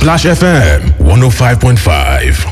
Splash FM 105.5.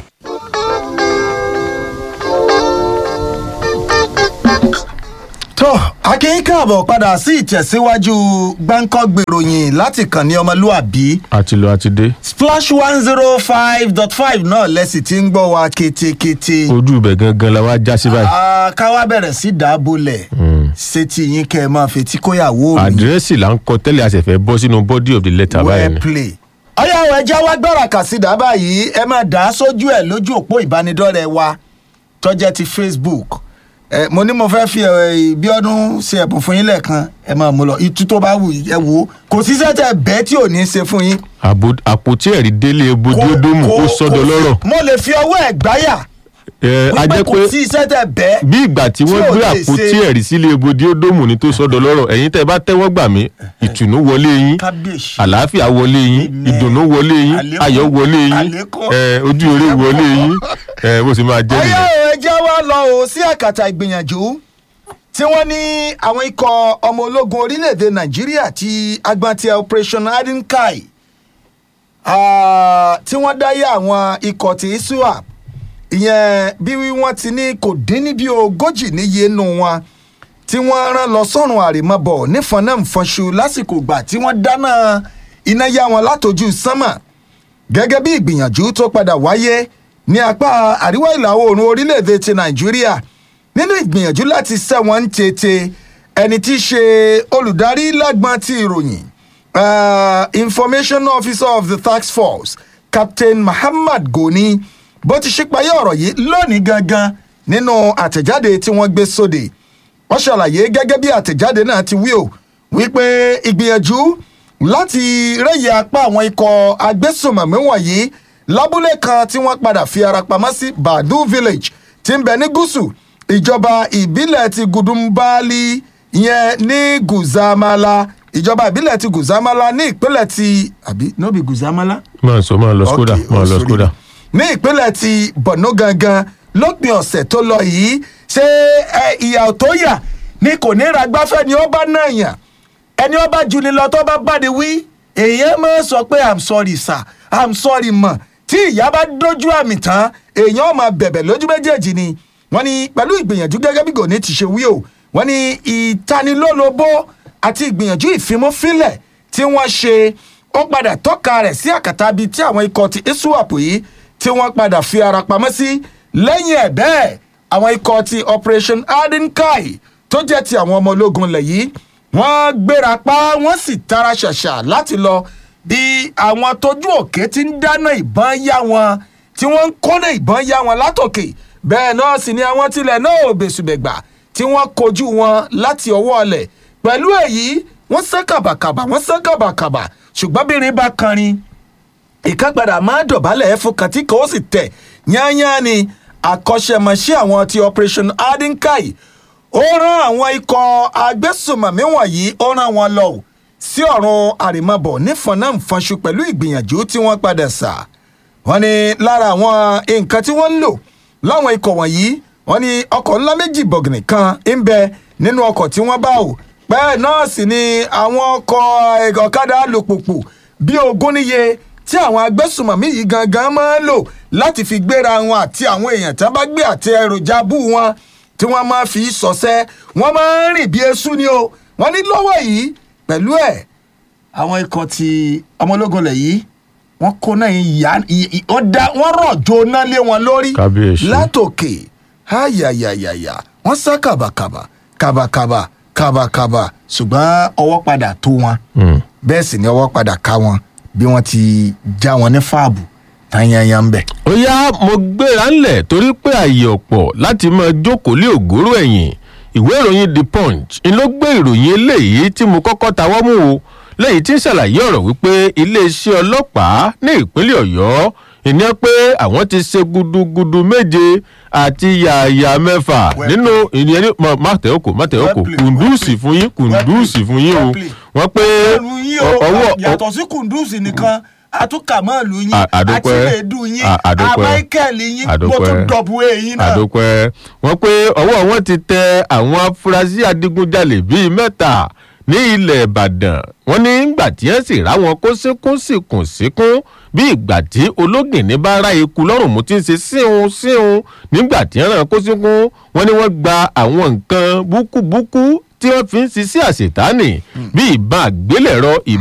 tó akínyìn káàbọ̀ padà sí ìtẹ̀síwájú gbáǹkọ́ gbèròyìn láti kàn ní ọmọlúàbí àti lọ àti dé splash one zero five dot five náà lẹ́sìn tí ń gbọ́ wa kétékété ojú ibẹ̀ gangan la wá já sí báyìí Ah, ká wá bẹ̀rẹ̀ sí dábòlẹ̀ sétí yín kẹ́ ẹ máa fetí kóyàwó mi àdírẹ́sì là ń kọ tẹ́lẹ̀ àṣẹfẹ́ bọ́ sínú body of the letter báyìí wẹ́ẹ́ ni play. ọyá ọ̀ ẹja wá gbọ́ra kàsídà báyìí ẹ máa dà á sójú ẹ̀ lójú òpó ìbánidọ́rẹ̀ẹ́ wa tọ́jẹ́ ti facebook ẹ mo ní mo fẹ́ fi ẹ bí ọdún ṣe ẹ̀bùn fún yín lẹ́ẹ̀kan ẹ máa mú lọ itú tó bá wù yín, ẹ wò ó kò sí sẹ́tẹ̀ bẹ́ẹ̀ tí ò ní í ṣe fún yín. Àbò- àpótí ẹ̀rí délé bojúdómù ó Kò- sọ́dọ̀ kò- lọ́rọ̀ mo lè fi ọwọ́ ẹ̀ gbáyà ẹ a wípé jẹ́ kò pé sí sẹ́tẹ̀ bẹ́ẹ̀ bí ìgbà tí wọ́n tí ò gbé lè àpótí ṣe- ẹ̀rí sílé bojúdómù ní tó sọ́dọ̀ lọ́rọ̀ ẹ̀yin tẹ́ ẹ bá tẹ́wọ́ gbà mí ìtùnú wọlé yín kábíyèsí. àlàáfíà wọlé yín Amen. ìdùnnú wọlé yín Àlékún. ayọ̀ wọlé yín Àlékún. ẹ, ojú eré wọlé yín ẹ, bó ṣe máa jẹ́ ọyá nìyẹn. ò ẹ jẹ́ wá lọ o sí àkàtà ìgbìyànjú tí wọ́n ní àwọn ikọ̀ ọmọ ológun orílẹ̀-èdè nàìjíríà ti agbántí operation adinkai ah, tí wọ́n dáyé àwọn ikọ̀ ti iswap ìyẹn bí wọ́n ti ní kò dín ní bí ogójì níye nù wọn tí wọ́n rán lọ sọ́run àrèmabọ̀ nífọ̀nàmfọ̀nṣu lásìkò ìgbà tí wọ́n dáná iná yá wọn látojú sánmà gẹ́gẹ́ bí ìgbìyànjú tó padà wáyé ní apá àríwá ìlà oòrùn orílẹ̀-èdè ti nàìjíríà nínú ìgbìyànjú láti sẹ́wọ̀n ń tètè ẹni tí í ṣe olùdarí lágbọ́n ti ìròyìn uh, information officer of the task force captain muhammad goni bó ti ṣípayé ọ̀rọ̀ yìí lónìí gangan nínú àtẹ̀jáde tí wọ́n gbé sóde wọ́n ṣàlàyé gẹ́gẹ́ bí àtẹ̀jáde náà ti wí o wípé ìgbìyànjú láti rẹ́yẹ apá àwọn ikọ̀ agbésùnmọ̀mí wọ̀nyí lábúlé kan tí wọ́n padà fi ara pamọ́ sí badu village tí ń bẹ ní gúúsù ìjọba ìbílẹ̀ ti gudumbali yẹn ní guzamala ìjọba ìbílẹ̀ ti guzamala ní ìpínlẹ̀ ti àbí no be guzamala máa sọ máa lọ skoda Okay, máa oh, lọ sorry. skoda. ní ìpínlẹ̀ ti borno gangan lópin ọ̀sẹ̀ tó lọ yìí ṣé ẹ, ìyà tó yà ni kò ní ra gbáfẹ́ ni ó bá náà yàn ẹni ó bá ju ni lọ tó bá bá ni wí èèyàn máa sọ pé i'm sorry sir i'm sorry mọ̀ tí ìyá bá dójú àmì tán èèyàn máa bẹ̀bẹ̀ lójú méjèèjì ni wọ́n ní pẹ̀lú ìgbìyànjú gẹ́gẹ́ bí gòní ti ṣe wí o wọ́n ní ìtanilólobó àti ìgbìyànjú ìfimúfínlẹ̀ tí wọ́n ṣe ó padà tọ́ka rẹ̀ sí àkàtà bíi tí àwọn ikọ̀ ti iswap yìí tí wọ́n padà fi ara pamọ́ sí lẹ́yìn ẹ̀ bẹ́ẹ̀ àwọn ikọ̀ ti operation adinkai tó jẹ́ ti àwọn ọmọ ológun ilẹ̀ yìí wọ́n gbéra pa wọ́n sì tara ṣàṣà láti lọ bí àwọn tójú òkè ti ń dáná ìbọn yá wọn tí wọ́n ń kọ́nà ìbọn yá wọn látòkè bẹ́ẹ̀ náà sì ni àwọn tilẹ̀ náà ò bẹ̀sùbẹ̀gbà tí wọ́n kojú wọn láti ọwọ́ ọlẹ̀ pẹ̀lú èyí wọ́n sán kàbàkàbà wọ́n sán kàbàkàbà ṣùgbọ́n bírin bá kanrin ìkápadà máa dọ̀bálẹ̀ ẹ̀ fún kan tí kò sì tẹ̀ yányán ni àkọ́ṣẹ́mọṣẹ́ àwọn ti operation adinkai ó rán àwọn ikọ̀ agbésùmọ̀mí wọ̀nyí ó rán wọn lọ ò sí ọ̀run àrèmabọ̀ nífọ̀nàfọ̀nṣu pẹ̀lú ìgbìyànjú tí wọ́n padà sà wọ́n ní lára àwọn nǹkan tí wọ́n ń lò láwọn ikọ̀ wọ̀nyí wọ́n ní ọkọ̀ ńlá méjì bọ̀gìnì kan ń bẹ nínú ọkọ̀ tí wọ́n bá ò bẹ́ẹ̀ náà sì ni àwọn ọkọ̀ ọ̀kadà alùpùpù bíi ogún níye tí àwọn agbésùmọ̀mí yìí gangan máa ń lò láti fi gbéra wọn àti àwọn èèyàn tí wọ́n bá gbé àti èròjà bú wọn tí wọ́n máa fi sọ̀sẹ́ wọ́n máa ń rìn bí eṣú ni o wọ́n ní lọ́wọ́ yìí pẹ̀lú ẹ̀ àwọn ikọ̀ ti ọmọlógun lẹ̀ yìí wọ́n kó náà ìyá wọ́n rọ̀jò náà lé wọn lórí Kábíyèsí. látòkè ayayayaya wọ́n sá kàbàkàbà kàbàkàbà kàbàkàbà ṣùgbọ́n ọwọ́ padà tó wọn Mm. bẹ́ẹ̀ sì ni ọwọ́ padà ká wọn bí wọ́n ti já wọn ní fáàbù tanyanyan ń bẹ̀. ó yá mo gbéra ńlẹ̀ torí pé àyè ọ̀pọ̀ láti máa jókòó lé ògóró ẹ̀yìn ìwé ìròyìn the punch ń ló gbé ìròyìn eléyìí tí mo kọ́kọ́ tawọ́ mú o lẹ́yìn tí ń ṣàlàyé ọ̀rọ̀ wípé iléeṣẹ́ ọlọ́pàá ní ìpínlẹ̀ ọ̀yọ́ ìní pé àwọn ti ṣe gudugudu méje àti yàyà mẹ́fà Well nínú ìyẹn ní mọ má tẹ̀ ọ́kọ̀ má tẹ̀ ọ́kọ̀ Well played, kùndùsì well fún yín kùndùsì fún yín o Well played. wọ́n pé ẹrù yín o ọwọ́ yàtọ̀ sí kùndùsì nìkan àtúkàmọ́ọ̀lù yín À- àdúpẹ́. àtìlẹ́dù yín À- àdúpẹ́. àmáìkẹ́lì yín mo Àdúpẹ́. tún dọ̀bù èyí náà. àdópẹ́ wọ́n pé ọwọ́ wọn ti tẹ àwọn afurasí adigunjalè bíi mẹ́ta ní ilẹ̀ ìbàdàn wọ́n ní ìgbà tí wọ́n sì rá wọn kó síkún síkún síkún bí ìgbà tí ológìnní bá rá eku lọ́rùn mú ti ń ṣe síhun síhun nígbà tí wọ́n rán kó síkún wọ́n ní wọ́n gba àwọn nǹkan búkúbúkú tí wọ́n fi ń ṣiṣẹ́ àṣetánì bí ìbọn àgbélẹ̀rọ ìbọn